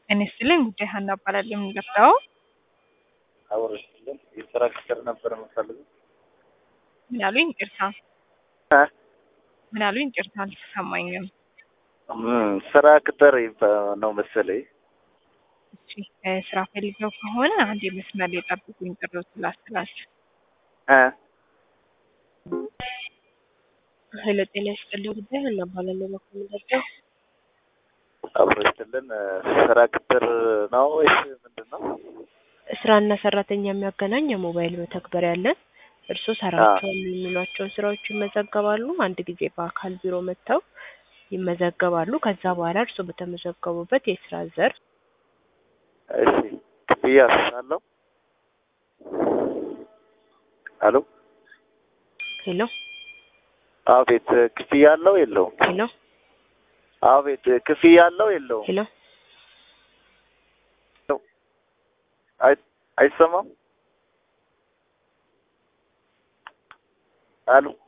ጤና ይስጥልኝ ጉዳይ ሀና እባላለሁ። የምንገባው አውርሽልን የስራ ቅጥር ነበር የምፈልገው። ምን ያሉኝ? ይቅርታ እ? ምን ያሉኝ? ይቅርታ አልተሰማኝም። እም፣ ስራ ቅጥር ይባ- ነው መሰለኝ። እሺ እ፣ ስራ ፈልገው ከሆነ አንድ የመስመር ላይ ጠብቁኝ፣ ጥሪዎት ላስተላልፍ። እ? ሄሎ ጤና ይስጥልኝ ጉዳይ ሀና እባላለሁ። በኩል የምንገባው አውርሽልን ስራ ቅጥር ነው ወይስ ምንድን ነው? ስራና ሰራተኛ የሚያገናኝ የሞባይል መተግበሪያ አለን። እርስዎ ሰራቸዋል የሚሏቸውን ስራዎች ይመዘገባሉ። አንድ ጊዜ በአካል ቢሮ መጥተው ይመዘገባሉ። ከዛ በኋላ እርስዎ በተመዘገቡበት የስራ ዘርፍ እሺ ክፍያ አለው? አሎ ሄሎ አቤት፣ ክፍያ አለው የለውም? ሄሎ አቤት፣ ክፍያ አለው የለውም? ሄሎ አይ አይሰማም? አሎ